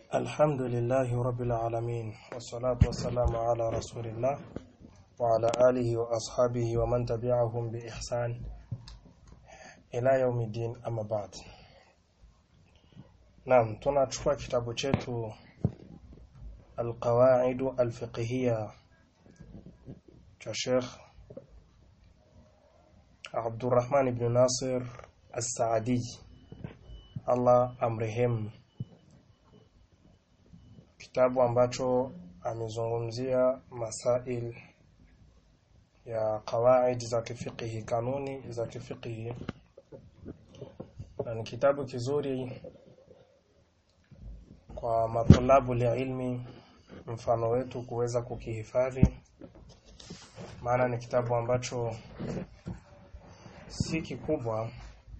الحمد لله رب العالمين والصلاة والسلام على رسول الله وعلى آله وأصحابه ومن تبعهم بإحسان إلى يوم الدين أما بعد نعم tunachukua kitabu chetu القواعد الفقهية cha Sheikh Abdurrahman ibn Nasir As-Saadi Allah amrehemu kitabu ambacho amezungumzia masail ya kawaid za kifiqhi kanuni za kifiqhi na ni kitabu kizuri kwa matulabu ilmi mfano wetu kuweza kukihifadhi maana ni kitabu ambacho si kikubwa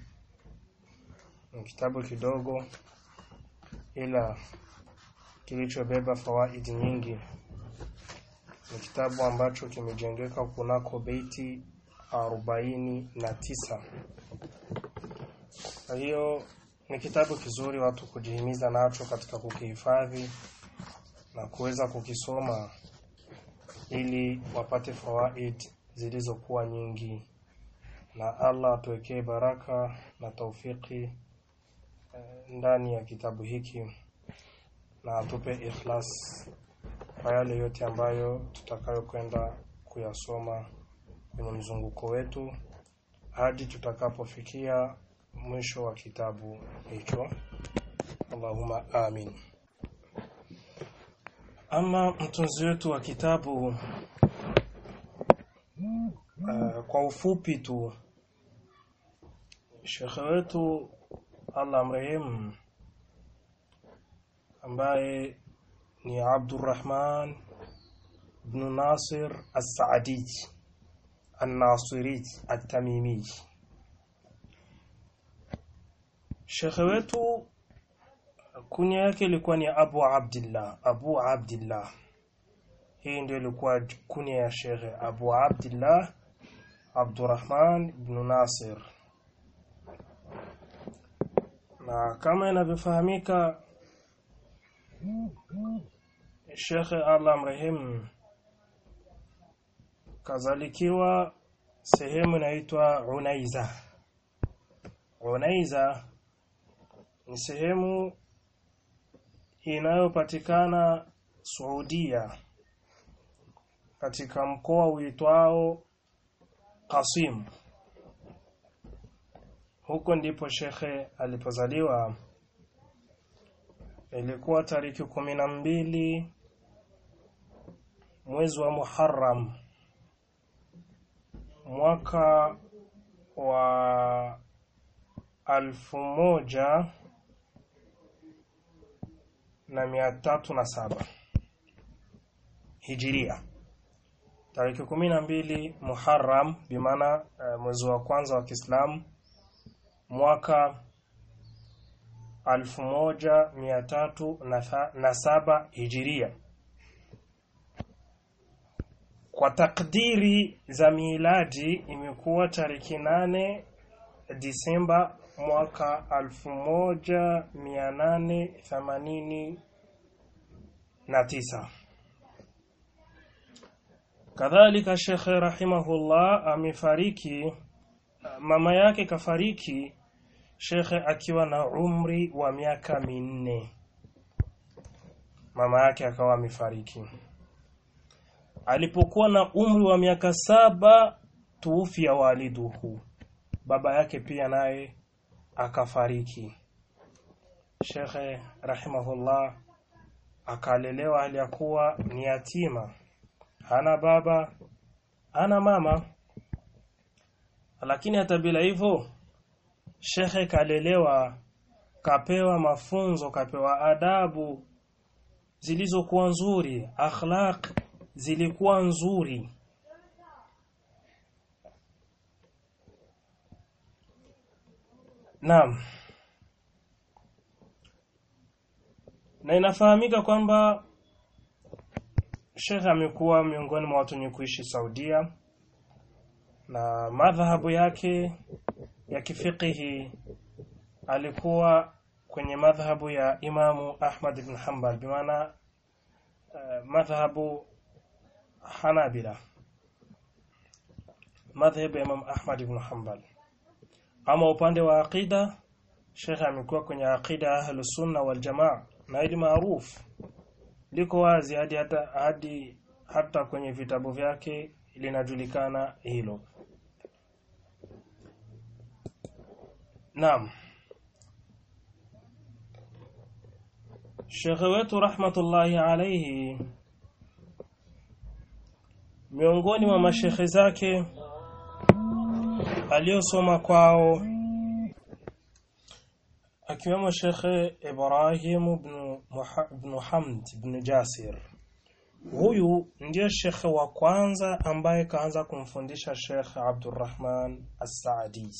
ni kitabu kidogo ila kilichobeba fawaidi nyingi ni kitabu ambacho kimejengeka kunako beiti arobaini na tisa kwa hiyo ni kitabu kizuri watu kujihimiza nacho katika kukihifadhi na kuweza kukisoma ili wapate fawaid zilizokuwa nyingi na Allah atuwekee baraka na taufiki ndani ya kitabu hiki na atupe ikhlas kwa yale yote ambayo tutakayokwenda kuyasoma kwenye mzunguko wetu hadi tutakapofikia mwisho wa kitabu hicho Allahumma amin ama mtunzi wetu wa kitabu uh, kwa ufupi tu shekhe wetu Allah mrehemu ambaye ni Abdurrahman ibn Nasir As-Saadi An-Nasiri At-Tamimi Shekhe wetu kunya yake ilikuwa ni Abu Abdullah Abu Abdullah hii ndio ilikuwa kunya ya Shekhe Abu Abdullah Abdurrahman ibn Nasir na kama inavyofahamika Sheikh Allah mrehemu kazalikiwa sehemu inaitwa Unaiza. Unaiza ni sehemu inayopatikana Saudia katika mkoa uitwao Qasim. Huko ndipo shekhe alipozaliwa ilikuwa tariki kumi na mbili mwezi wa Muharram mwaka wa alfu moja na mia tatu na saba hijiria tariki kumi na mbili Muharram bimaana uh, mwezi wa kwanza wa Kiislamu mwaka alfu moja mia tatu na saba hijiria kwa takdiri za miladi imekuwa tariki nane Disemba mwaka alfu moja mia nane themanini na tisa kadhalika shekhe rahimahullah amefariki mama yake kafariki shekhe akiwa na umri wa miaka minne mama yake akawa amefariki alipokuwa na umri wa miaka saba tuufia waliduhu baba yake pia naye akafariki shekhe rahimahullah akalelewa hali ya kuwa ni yatima hana baba hana mama lakini hata bila hivyo shekhe kalelewa kapewa mafunzo kapewa adabu zilizokuwa nzuri akhlaq zilikuwa nzuri Naam na inafahamika kwamba Sheikh amekuwa miongoni mwa watu wenye kuishi Saudia na madhahabu yake ya kifikihi alikuwa kwenye madhhabu ya Imamu Ahmad ibn Hanbal bimaana uh, madhhabu Hanabila madhhabu ya Imam Ahmad ibn Hanbal ama upande wa aqida Sheikh amekuwa kwenye aqida ahlus sunna wal jamaa na ili maarufu liko wazi hadi hata hadi hata kwenye vitabu vyake linajulikana hilo Naam Sheikh wetu rahmatullahi alayhi miongoni mwa mashekhe zake aliyosoma kwao akiwemo Shekhe Ibrahim ibn ibn Hamd ibn Jasir huyu ndiye shekhe wa kwanza ambaye kaanza kumfundisha Sheikh Abdurrahman As-Saadi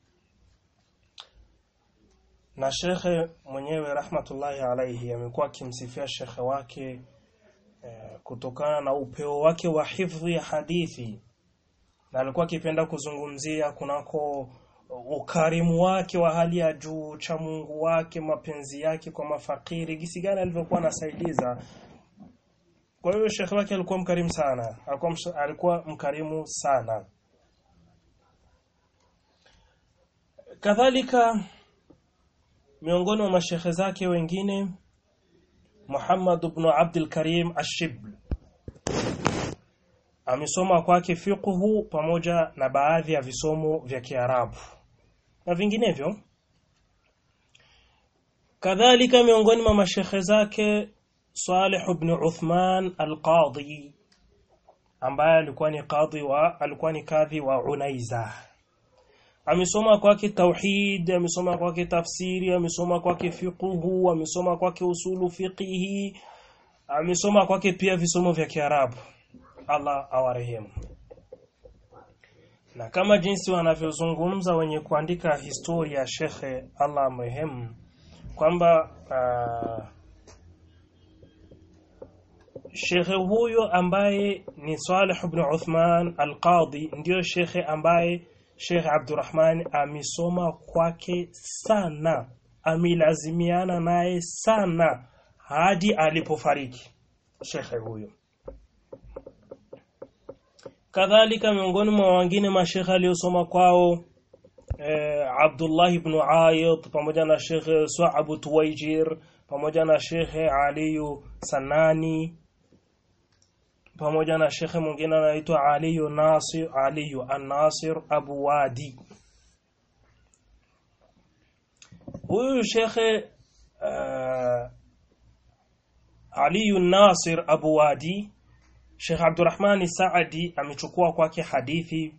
na shekhe mwenyewe rahmatullahi alaihi amekuwa akimsifia shekhe wake eh, kutokana na upeo wake wa hifdhi ya hadithi na alikuwa akipenda kuzungumzia kunako ukarimu wake wa hali ya juu cha Mungu wake mapenzi yake kwa mafakiri gisi gani alivyokuwa anasaidiza kwa hiyo shekhe wake alikuwa mkarimu sana alikuwa, alikuwa mkarimu sana kadhalika miongoni mwa mashekhe zake wengine Muhammad ibn Abdul Karim Ash-Shibl amesoma kwake fiqhu pamoja na baadhi ya visomo vya Kiarabu na vinginevyo kadhalika miongoni mwa mashekhe zake Salih ibn Uthman al-Qadhi ambaye alikuwa ni kadhi wa alikuwa ni kadhi wa Unaiza amesoma kwake tauhid amesoma kwake tafsiri amesoma kwake fiqhu amesoma kwake usulu fiqhi amesoma kwake pia visomo vya Kiarabu Allah awarehemu na kama jinsi wanavyozungumza wenye kuandika historia ya shekhe Allah amrehemu kwamba uh, shekhe huyo ambaye ni Salih ibn Uthman al-Qadhi ndiyo shekhe ambaye Sheikh Abdurrahman amesoma kwake sana amilazimiana naye sana hadi alipofariki shekhe huyo kadhalika miongoni mwa wengine mashekhe aliyosoma kwao eh, Abdullah ibn Ayid pamoja na Sheikh Su'ab Tuwaijir pamoja na Sheikh Aliyu Sanani pamoja na shekhe mwingine anaitwa Aliyu Nasir Aliyu An-Nasir Abu Wadi huyu shekhe uh, Aliyu Nasir Abu Wadi Sheikh Abdurrahman Saadi amechukua kwake hadithi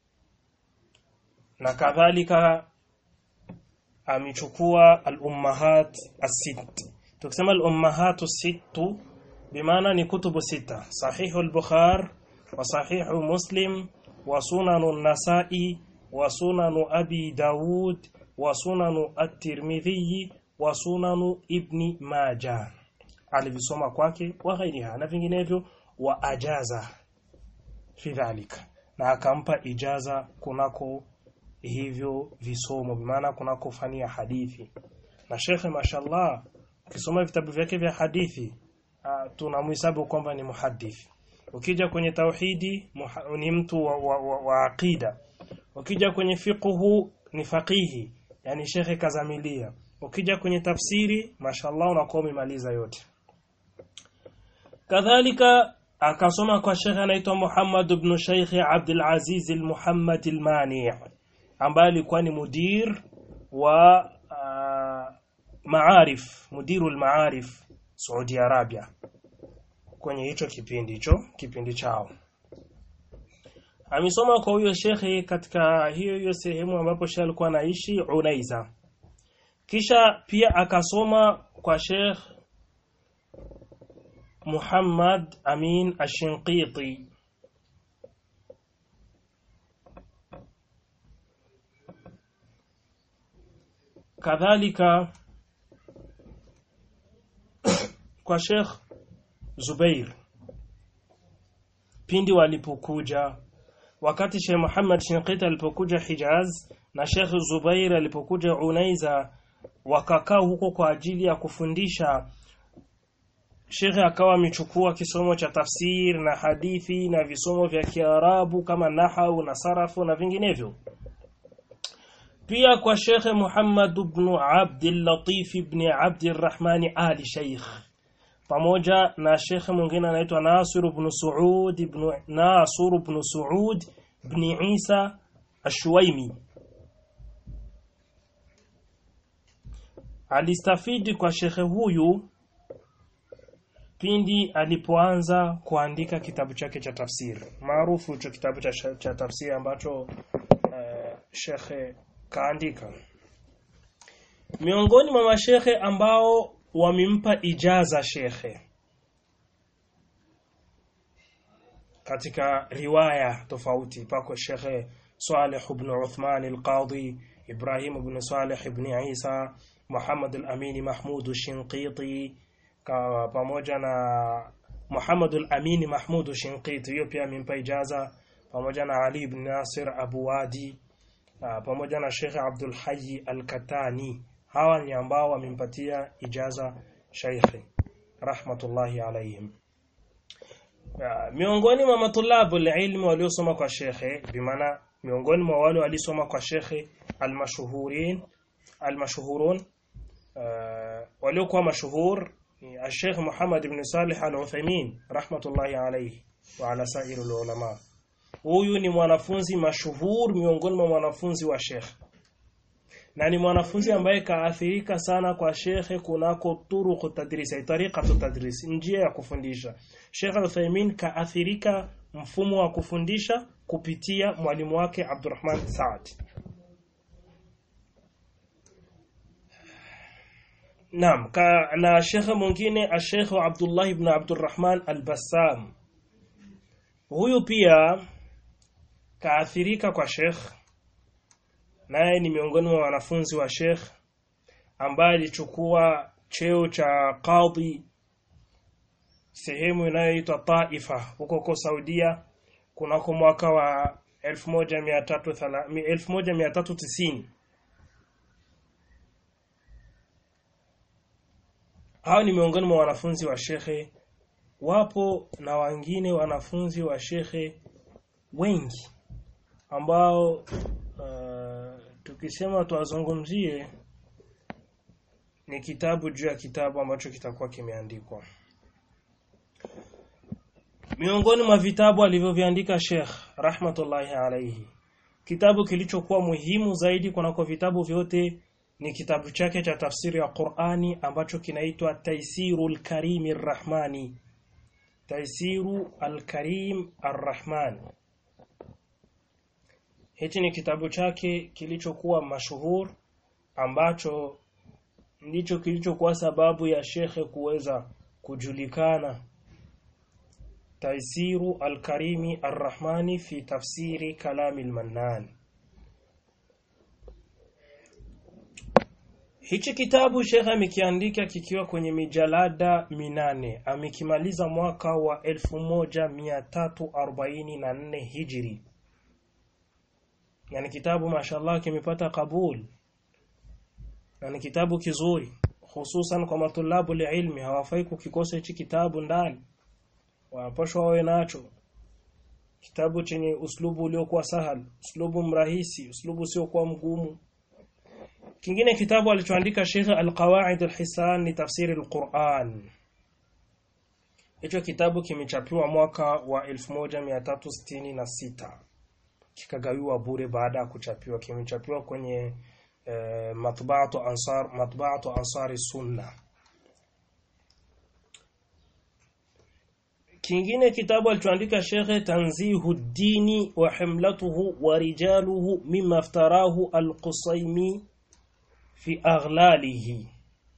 na kadhalika amechukua al-ummahat as-sitt tukisema al-ummahat as-sittu بمعنى ni kutubu sita sahihu al-bukhari wa sahihu muslim wa sunanu an-nasa'i wa sunanu abi daud wa sunanu at-tirmidhi wa sunanu ibni majah alivisoma kwake wa ghairiha na vinginevyo wa ajaza fi dhalika na akampa ijaza kunako hivyo visomo bimaana kunako fani ya hadithi na shekhe mashallah ukisoma vitabu vyake vya hadithi uh, tunamhesabu kwamba ni muhadith ukija kwenye tauhidi muha, ni mtu wa, wa, wa, wa aqida ukija kwenye fiqhu ni faqihi yani shekhe kazamilia ukija kwenye tafsiri mashallah unakuwa umemaliza yote kadhalika akasoma kwa shekhe anaitwa Muhammad ibn Sheikh Abdul Aziz al-Muhammad al-Mani ambaye alikuwa ni mudir wa uh, maarif mudiru al-maarif Saudi Arabia kwenye hicho kipindi hicho kipindi chao amesoma kwa huyo shekhe katika hiyo hiyo sehemu ambapo shekhe alikuwa anaishi Unaiza kisha pia akasoma kwa Sheikh Muhammad Amin Ashinqiti kadhalika kwa Sheikh Zubair pindi walipokuja wakati Sheikh Muhammad Shinqiti alipokuja Hijaz na Sheikh Zubair alipokuja Unaiza wakakaa huko kwa ajili ya kufundisha Shekhe akawa amechukua kisomo cha tafsir na hadithi na visomo vya Kiarabu kama nahau na sarafu na vinginevyo. Pia kwa Shekhe Muhammad ibn Abdul Latif ibn Abdul Rahman Ali Sheikh pamoja na shekhe mwingine anaitwa Nasir ibn Suud ibn Nasir ibn Suud ibn Isa Ashwaimi alistafidi kwa shekhe huyu pindi alipoanza kuandika kitabu chake cha tafsiri maarufu hicho kitabu cha, cha tafsiri ambacho uh, shekhe kaandika miongoni mwa mashekhe ambao wamempa ijaza shekhe katika riwaya tofauti pako shekhe Saleh ibn Uthman al-Qadhi Ibrahim ibn Saleh ibn Isa Muhammad al-Amin Mahmud al-Shinqiti pamoja na Muhammad al-Amin Mahmud al-Shinqiti hiyo pia amempa ijaza pamoja na Ali ibn Nasir Abu Wadi pamoja na Sheikh Abdul Hayy al-Katani hawa ni ambao wamempatia ijaza shaykhi rahmatullahi alayhim miongoni mwa matulabu ilmu waliosoma kwa shekhe bimaana miongoni mwa wale walisoma kwa shekhe almashuhurin almashhurun waliokuwa mashuhur ni الشيخ محمد بن صالح العثيمين رحمة الله عليه وعلى سائر العلماء huyu ni mwanafunzi mashuhur miongoni mwa wanafunzi wa shekhe na ni mwanafunzi ambaye kaathirika sana kwa shekhe kunako turuq tadrisi tariqa tadris njia ya kufundisha Sheikh Al-Uthaymeen kaathirika mfumo wa kufundisha kupitia mwalimu wake Abdurrahman Saad Naam ka, na shekhe mwingine Sheikh Abdullah ibn Abdurrahman Al-Bassam huyu pia kaathirika kwa Sheikh naye ni miongoni mwa wanafunzi wa Sheikh ambaye alichukua cheo cha qadhi sehemu inayoitwa Taifa huko huko Saudia kunako mwaka wa 1390 hao ni miongoni mwa wanafunzi wa shekhe wapo na wengine wanafunzi wa shekhe wengi ambao uh, tukisema tuwazungumzie ni kitabu juu ya kitabu ambacho kitakuwa kimeandikwa miongoni mwa vitabu alivyoviandika Sheikh rahmatullahi alayhi kitabu kilichokuwa muhimu zaidi kunako vitabu vyote ni kitabu chake cha tafsiri ya Qur'ani ambacho kinaitwa Taisirul Karim Arrahmani Taisiru Al-Karim Arrahman Hichi ni kitabu chake kilichokuwa mashuhur ambacho ndicho kilichokuwa sababu ya shekhe kuweza kujulikana Taisiru Al-Karimi Ar-Rahmani fi tafsiri kalami al-Mannan Hichi kitabu shekhe amekiandika kikiwa kwenye mijalada minane amekimaliza mwaka wa 1344 Hijri yani kitabu mashallah kimepata kabul na ni kitabu kizuri hususan kwa matulabu ilmi hawafai kukikosa hichi kitabu ndani wanapaswa wawe nacho kitabu chenye uslubu uliokuwa sahal uslubu mrahisi uslubu usiokuwa mgumu kingine kitabu alichoandika Sheikh Al-Qawaid Al-Hisan ni tafsiri Al-Quran hicho kitabu kimechapiwa mwaka wa 1366 kikagawiwa bure baada ya kuchapiwa kimechapiwa kwenye eh, matbaatu ansar matbaatu ansari sunna kingine kitabu alichoandika Sheikh Tanzihu Dini wa himlatuhu wa rijaluhu mimma iftarahu al-Qusaymi fi aghlalihi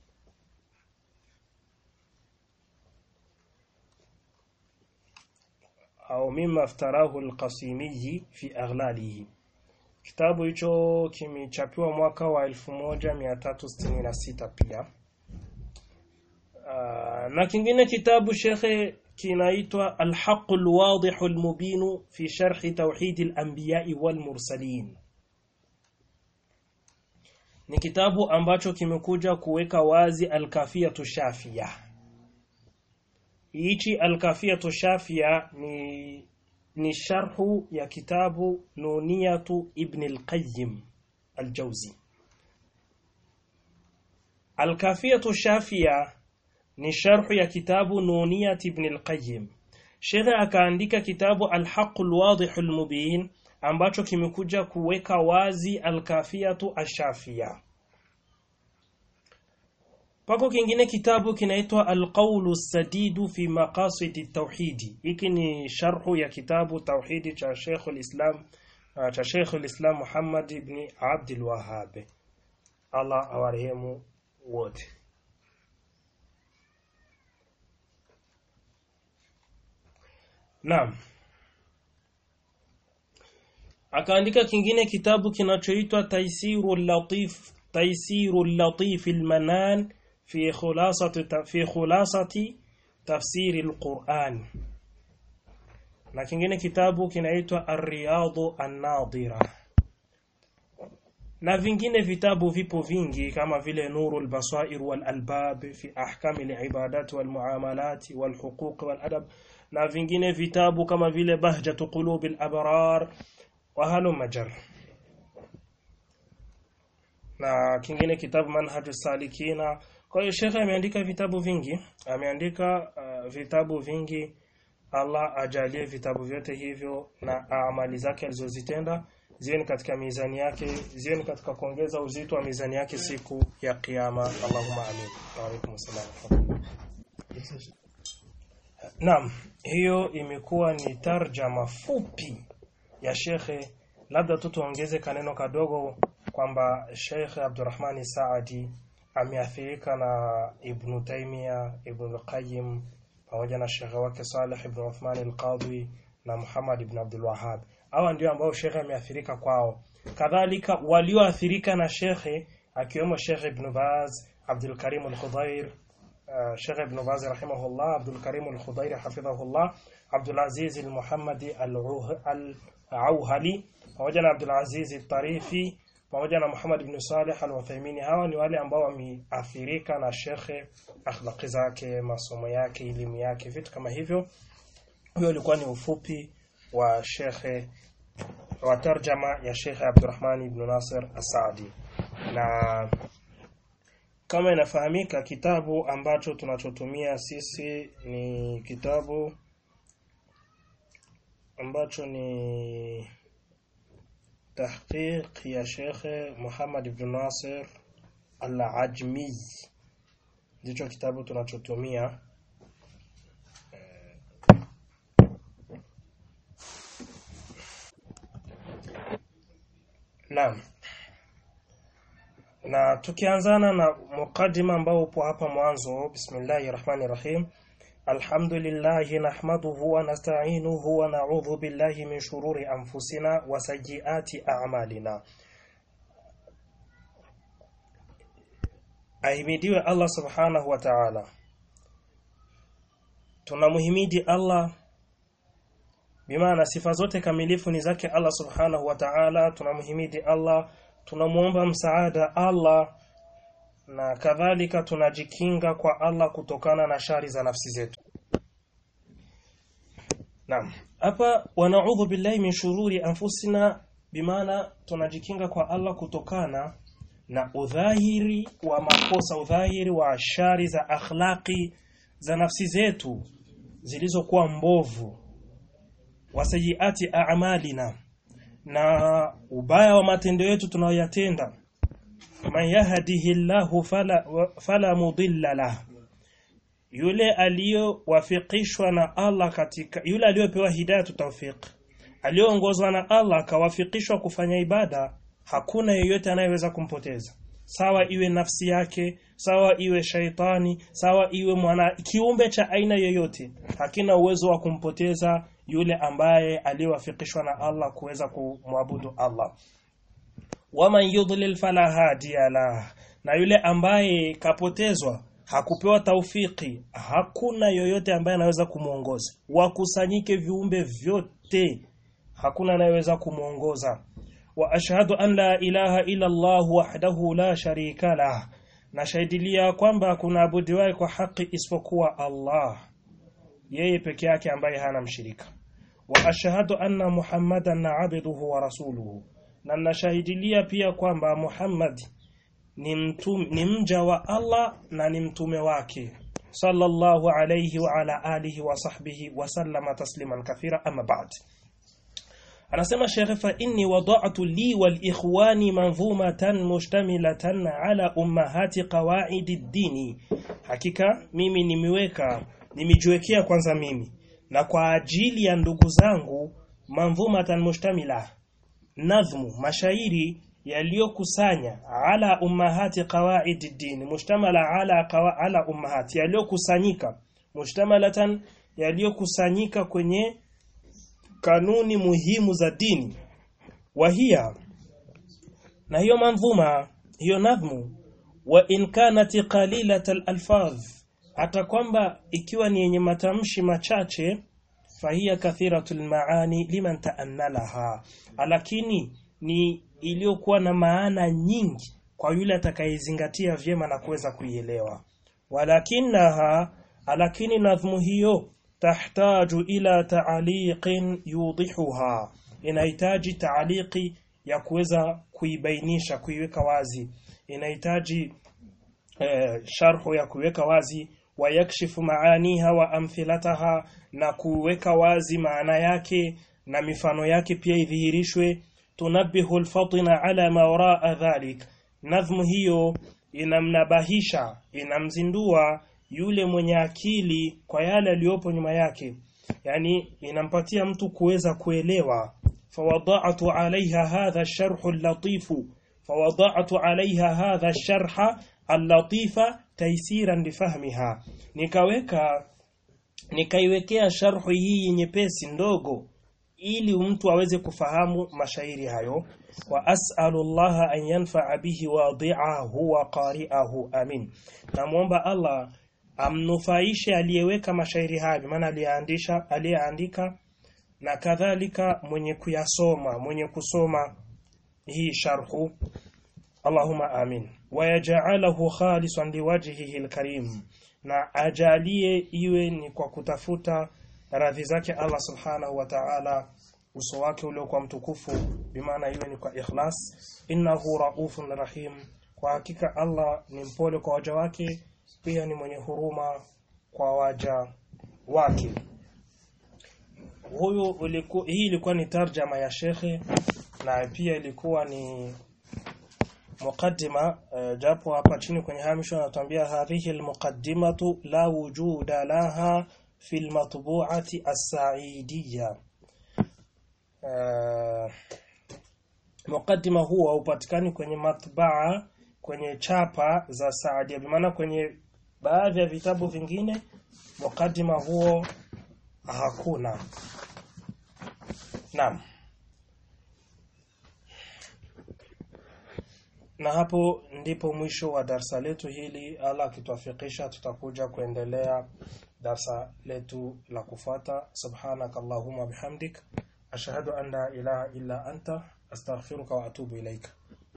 au mimma iftarahu al-Qasimi fi aghlalihi kitabu hicho kimechapiwa mwaka wa 1366 pia uh, na kingine kitabu shekhe kinaitwa Al-Haqq al-Wadih al-Mubin fi sharh tawhid al-anbiya wal-mursalin ni kitabu ambacho kimekuja kuweka wazi al-kafiyatu shafia hichi al-kafiyatu shafia ni ni sharhu ya kitabu nuniyatu ibn al-qayyim al-jawzi al-kafiyatu shafia ni sharhu ya kitabu nuniyat ibn al-qayyim Sheikh akaandika kitabu al-haqq al-wadih al-mubin ambacho kimekuja kuweka wazi al-kafiyatu ash-shafia Pako kingine kitabu kinaitwa Al-Qawlu Sadidu fi Maqasidi Tauhidi. Hiki ni sharhu ya kitabu Tauhidi cha Sheikh al-Islam uh, cha Sheikh al-Islam Muhammad ibn Abdul Wahhab. Allah awarehemu wote. Naam. Akaandika kingine kitabu kinachoitwa Taisirul Latif Taisirul Latif al-Manan في خلاصة في خلاصة تفسير القرآن na kingine kitabu kinaitwa Ar-Riyadu An-Nadira na vingine vitabu vipo vingi kama vile Nurul Basair wal Albab fi ahkami al-ibadat wal muamalat wal huquq wal adab na vingine vitabu kama vile Bahjatu Qulub al-Abrar wa halu majar na kingine kitabu Manhajus Salikina kwa hiyo shekhe ameandika vitabu vingi, ameandika uh, vitabu vingi. Allah ajalie vitabu vyote hivyo na amali zake alizozitenda ziwe katika mizani yake, ziwe katika kuongeza uzito wa mizani yake siku ya kiyama. Allahumma amin. Wa alaykum assalam. Naam, hiyo imekuwa ni tarjama fupi ya shekhe, labda tu tuongeze kaneno kadogo kwamba Sheikh Abdurrahmani Saadi ameathirika na Ibn Taymiyyah, Ibn Qayyim pamoja na shekhe wake Saleh Ibn Uthman al-Qadhi na Muhammad Ibn Abdul Wahhab. Hawa ndio ambao shekhe ameathirika kwao. Kadhalika walioathirika na shekhe akiwemo Sheikh Ibn Baz, Abdul Karim al-Khudair, uh, Sheikh Ibn Baz rahimahullah, Abdul Karim al-Khudair hafidhahullah, Abdul Aziz al-Muhammadi al-Auhali pamoja na Abdul Aziz al-Tarifi pamoja na Muhammad ibn Saleh al-Uthaymeen hawa ni wale ambao wameathirika na shekhe akhlaqi zake masomo yake elimu yake vitu kama hivyo hiyo ilikuwa ni ufupi wa shekhe wa tarjama ya shekhe Abdurrahman ibn Nasir As-Saadi na kama inafahamika kitabu ambacho tunachotumia sisi ni kitabu ambacho ni تحقيق يا شيخ محمد بن ناصر Al-Ajmi ndicho kitabu tunachotumia Naam. Na tukianzana na mukaddima ambao upo hapa mwanzo Bismillahir Rahmanir Rahim Alhamdulillahi nahmaduhu wa nasta'inuhu wa na'udhu billahi min shururi anfusina wa sayyiati a'malina Ahimidiwe Allah Subhanahu wa Ta'ala Tunamuhimidi Allah bimaana sifa zote kamilifu ni zake Allah Subhanahu wa Ta'ala tunamuhimidi Allah tunamuomba msaada Allah na kadhalika tunajikinga kwa Allah kutokana na shari za nafsi zetu Naam hapa wanaudhu billahi min shururi anfusina bimaana tunajikinga kwa Allah kutokana na udhahiri wa makosa udhahiri wa shari za akhlaqi za nafsi zetu zilizokuwa mbovu wasayiati a'malina na ubaya wa matendo yetu tunayoyatenda man yahdihillahu fala fala mudilla lah yule aliyowafikishwa na Allah katika yule aliyopewa hidayatu tawfiq aliyoongozwa na Allah akawafikishwa kufanya ibada hakuna yeyote anayeweza kumpoteza sawa iwe nafsi yake sawa iwe shaitani sawa iwe mwana kiumbe cha aina yoyote hakina uwezo wa kumpoteza yule ambaye aliyowafikishwa na Allah kuweza kumwabudu Allah waman yudlil fala hadiya la na yule ambaye kapotezwa hakupewa taufiki hakuna yoyote ambaye anaweza kumuongoza wakusanyike viumbe vyote hakuna anayeweza kumuongoza وأشهد أن لا إله إلا الله وحده لا شريك له nashahidilia kwamba kuna abudiwaye kwa haki isipokuwa Allah yeye peke yake ambaye hana mshirika wa ashhadu anna muhammadan abduhu wa rasuluhu na nashahidilia pia kwamba Muhammad ni mtum, ni mja wa Allah na ni mtume wake sallallahu alayhi wa ala alihi wa sahbihi wa sallama tasliman kathira amma ba'd anasema shekhe fa inni wada'tu li wal ikhwani manzumatan mushtamilatan ala ummahati qawaidi dini hakika mimi nimeweka nimejiwekea kwanza mimi na kwa ajili ya ndugu zangu manzumatan mushtamila nadhmu mashairi yaliyokusanya ala ummahati qawaidi dini mushtamala ala qawa, ala ummahati yaliyokusanyika mushtamalatan yaliyokusanyika kwenye kanuni muhimu za dini wahia na hiyo manzuma hiyo nadhmu wa in kanat qalilat alfadh hata kwamba ikiwa ni yenye matamshi machache fahiya kathiratul maani liman taannalaha lakini ni iliyokuwa na maana nyingi kwa yule atakayezingatia vyema na kuweza kuielewa walakinaha lakini nadhmu hiyo tahtaju ila taaliqin yudihuha inahitaji taaliki ya kuweza kuibainisha kuiweka wazi inahitaji eh, sharhu ya kuiweka wazi wayakshifu maaniha wa amthilataha na kuweka wazi maana yake na mifano yake pia idhihirishwe tunabihu alfatina ala ma waraa dhalik nadhmu hiyo inamnabahisha inamzindua yule mwenye akili kwa yale aliyopo nyuma yake yani inampatia mtu kuweza kuelewa fawada'tu alaiha hadha sharh al-latif fawada'tu alaiha hadha sharha al-latifa taysiran lifahmiha nikaweka nikaiwekea sharhu hii nyepesi ndogo ili mtu aweze kufahamu mashairi hayo wa as'alu Allah an yanfa'a bihi wadi'ahu wa qari'ahu amin namuomba Allah amnufaishe aliyeweka mashairi hayo maana aliyeandisha aliyeandika na kadhalika mwenye kuyasoma mwenye kusoma hii sharhu Allahumma amin wayaj'alahu khalisan liwajhihi alkarim na ajalie iwe ni kwa kutafuta radhi zake Allah subhanahu wa ta'ala uso wake uliokuwa mtukufu bimaana iwe ni kwa ikhlas innahu raufun rahim kwa hakika Allah ni mpole kwa waja wake pia ni mwenye huruma kwa waja wake huyu uliku, hii ilikuwa ni tarjama ya shekhe na pia ilikuwa ni muqaddima uh, japo hapa chini kwenye hamisho anatuambia hadhihi almuqaddimatu la wujuda laha fi almatbu'ati as-sa'idiyya uh, muqaddima huwa upatikani kwenye matbaa kwenye chapa za Saadia bimaana kwenye baadhi ya vitabu vingine muqaddima huo hakuna Naam na hapo ndipo mwisho wa darsa letu hili Allah akituafikisha tutakuja kuendelea darsa letu la kufuata subhanakallahumma bihamdik ashhadu an la ilaha illa anta astaghfiruka wa atubu ilaika